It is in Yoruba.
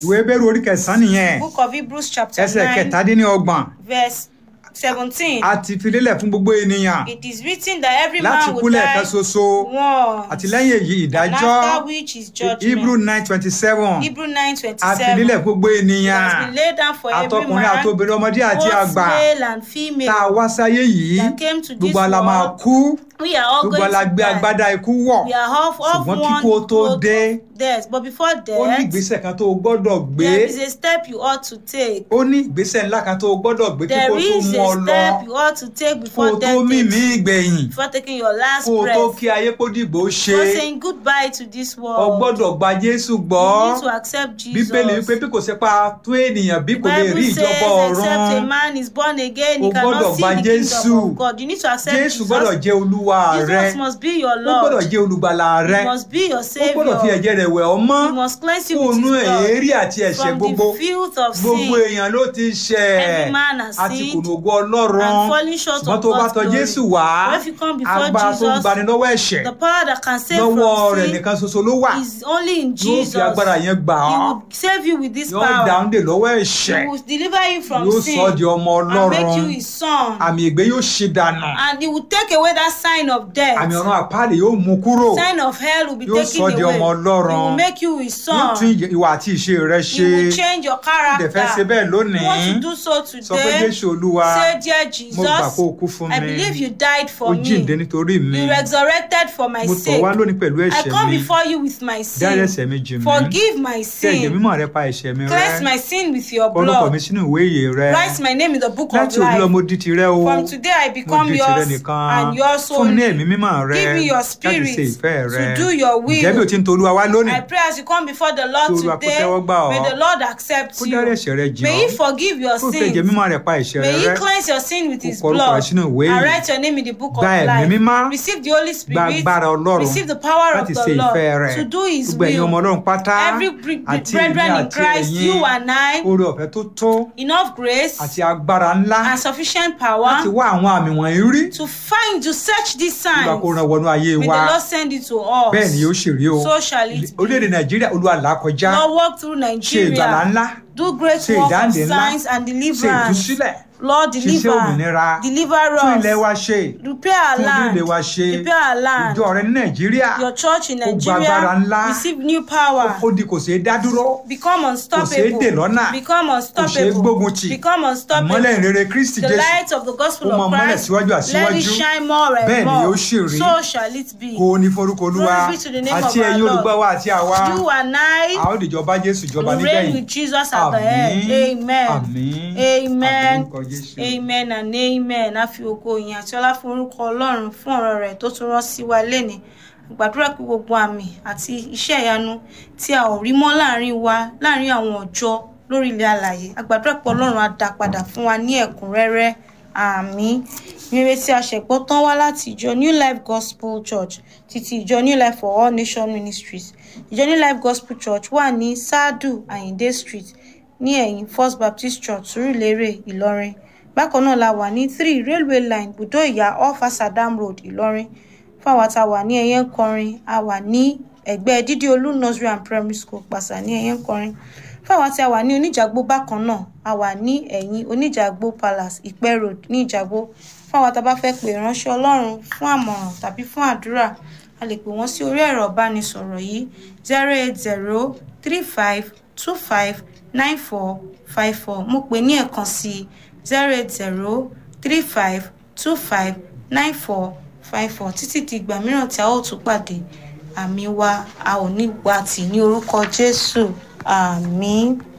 ìwé bẹ́rù orí kẹsàn-án nìyẹn book of hebrews chapter ẹsẹ̀ nine kẹtàdínlọ́gbọ̀n verse seventeen a ti fi lélẹ̀ fún gbogbo ènìyàn it is written that every láti man kú will lẹ́ẹ̀kan die ṣoṣo once àti lẹ́yìn èyí and ìdájọ́ after which is hebrew judgment nine twenty seven hebrew nine twenty a fi lélẹ̀ seven fún gbogbo it has ènìyàn been laid down for every àtọkùnrin man àtobìnrin ọmọdé àti both àgbà male and tá a female wá sáyé yìí that came to this gbogbo ala máa world kú we are all gbogbo going ala to gbé die agbádá ikú wọ̀ we are off off ṣùgbọ́n one kíkú ó tó road dé of death but before ó ní death ìgbésẹ̀ kan tó o gbọ́dọ̀ gbé there is a step you ought to take ó ní ìgbésẹ̀ ńlá kan tó o gbọ́dọ̀ gbé kí there kó tó is mú ọ a lọ step you ought to take kó o before tó death mímí takes ìgbẹ̀yìn before taking your last kó o tó breath kí ayé kó dìgbò ṣe before saying goodbye to this o world gbọ́dọ̀ gba Jésù gbọ́ you need to accept Jesus bíbélì wípé bí kò sí pa tó ènìyàn bí kò lè rí Bible ìjọba says except a ọ̀run man is born again O he gbọ́dọ̀ cannot see gba the Jésù. kingdom of God you need to accept Jésù Jesus gbọ́dọ̀ jẹ́ olúwa rẹ Jesus must be your ó gbọ́dọ̀ Lord jẹ́ olùgbàlà rẹ he must be your ó gbọ́dọ̀ fi saviour ẹ̀jẹ̀ rẹ̀ wẹ̀ ọ́ mọ́ he must cleanse you kó with nú his blood èérí àti ẹ̀ṣẹ̀ from gbogbo the filth of gbogbo sin èèyàn ló ti ṣẹ̀ Every man has àti sinned kùnà ògo ọlọ́run and falling short ṣùgbọ́n of tó bá God's tọ̀ glory. Jésù wá But if you come before agbára tó ń Jesus, gbani lọ́wọ́ ẹ̀ṣẹ̀ the power that can save lọ́wọ́ from rẹ̀ sin nìkan ṣoṣo ló wà is only in yóò Jesus fi agbára yẹn gbà he ọ́ will save you with this yóò power dáhùn dè lọ́wọ́ ẹ̀ṣẹ̀ he will deliver you from yóò sin sọ ọ́ di ọmọ and make you ọlọ́run his son àmì ègbé yóò ṣe dànù and he will take away that sign of death àmì ọ̀run àpáàdé yóò mú kúrò sign of hell will be Yóò taken sọ di away ọmọ Ọlọ́run. he will make you his yóò tún son ìwà àti ìṣe rẹ he ṣe will change your dẹ̀ fẹ́ ṣe character bẹ́ẹ̀ you want lónìí to do so sọ pé today Jésù Olúwa say dear mo gbà Jesus kó o kú fún I mi believe you died ó for jíǹde me nítorí mi you resurrected for my mo tọ̀ sake wá lónìí pẹ̀lú I ẹ̀ṣẹ̀ come mi before you with my dárí sin ẹ̀ṣẹ̀ mi jì mí forgive my tẹ ẹ̀jẹ̀ sin mímọ́ rẹ pa ẹ̀ṣẹ̀ mi rẹ́ cleanse my sin with your orúkọ mi blood sínú ìwé ìyè rẹ write my name in the book of láti òní lọ life mo di tirẹ̀ o from today I mo become di tirẹ̀ yours nìkan and yours fún mi ní only ẹ̀mí mímọ́ rẹ Give me your láti spirit ṣe ìfẹ́ rẹ to do your will. ǹjẹ́ bí o ti ń tolúwa wá lónìí I pray as you come before the Lord Kí Olúwa kó today, tẹ́wọ́ gbà ọ́. may the Lord accept kó you. dárí ẹ̀ṣẹ̀ rẹ jì May ọ́ He forgive your kó fẹ́ ẹ̀jẹ̀ sins. mímọ́ rẹ pa ẹ̀ṣẹ̀ May rẹ He rẹ́ cleanse your sin with His kọ orúkọ rẹ blood sínú ìwé and yìí. write your name in the book of Gba ẹ̀mí life. mímọ́. Receive the Holy gba Spirit. agbára ọlọ́run Receive the power of láti the ṣe Lord ìfẹ́ rẹ̀ to do His gbogbo ẹ̀yin ọmọ will. ọlọ́run pátá Every bre- àti brethren èmi in àti Christ, ẹ̀yin you and I, oore ọ̀fẹ́ tó tó enough grace àti agbára ńlá and sufficient láti power wá àwọn àmì wọ̀nyí rí to find, to search these Olúwa signs. kó ràn wọnú ayé May wa the Lord send it to us. bẹ́ẹ̀ ni yóò ṣe rí o So shall it be. orílẹ̀-èdè nàìjíríà Olúwa là á kọjá Lord, walk through ṣe ìgbàlá Nigeria. ńlá Do great ṣe work of ìdáǹdè ńlá signs and ṣe deliverance. ìtúsílẹ̀ Lord, ṣiṣẹ́ deliver. òmìnira Deliver tún ilẹ̀ us. wa ṣe Repair our tún land. orílẹ̀ wa ṣe Repair our land. ìjọ rẹ ní nàìjíríà Your church in Ó gba agbára ńlá. Nigeria receive new power. ó di kò ṣeé dá dúró Become kò ṣeé dè lọ́nà unstoppable. Become kò ṣeé unstoppable. gbógun tì Become ìmọ́lẹ̀ unstoppable. ìrere kristi The jésù light of the gospel Ó máa of mọ́lẹ̀ Christ, síwájú let àsíwájú. it shine more and Bẹ́ẹ̀ ni more. yóò ṣì rí. So shall it be. kó o ní forúkọ olúwa Glory be to the name àti of our ẹ̀yin Lord. olùgbọ́ wa àti àwa You and I a ó dìjọ bá jésù jọba will reign nígbẹ̀yìn with Jesus at the head. Amen. àmín Amen. àmín orúkọ jésù. Amen and amen. A fi ògo ìyìn àti ọlá fún orúkọ Ọlọ́run fún ọ̀rọ̀ rẹ̀ tó tún rán sí wa lénìí. Gbàdúrà pé gbogbo àmì àti iṣẹ́ ìyanu tí a ò rí mọ́ láàrin wa láàrin àwọn ọjọ́ lórí ilẹ̀ alàyè. A gbàdúrà pé Ọlọ́run á dá padà fún wa ní ẹ̀kúnrẹ́rẹ́. Àmín. Rere tí a ṣẹ̀gbọ́ tán wá láti ìjọ New Life Gospel Church títí ìjọ New Life for All Nation Ministries. Ìjọ New Life Gospel Church wà ní Sádù Àyìndé Street ní ẹ̀yìn First Baptist Church Sùúrùlérè Ìlọrin bákan náà la wà ní three railway line bùdó ìyá off Asadam Road Ìlọrin fáwọn tá a wà ní ẹyẹ ń kọrin a wà ní ẹ̀gbẹ́ dídí olú nursery and primary school pàṣà ní ẹyẹ ń kọrin fáwọn tí a wà ní oníjàgbó bákan náà a wà ní ẹ̀yìn oníjàgbó palace ìpẹ́ road ní ìjàgbó fáwọn tá a bá fẹ́ pè ránṣẹ́ Ọlọ́run fún àmọ̀ràn tàbí fún àdúrà a lè pè wọ́n sí orí ẹ̀rọ ìbánisọ̀rọ̀ yìí zero eight zero three five two five nine four five four mo pè ní ẹ̀kan sí zero eight zero three five two five nine four five four títí di ìgbà mìíràn tí a ó tún pàdé àmì wa a ò ní gbà tì ní orúkọ Jésù àmín.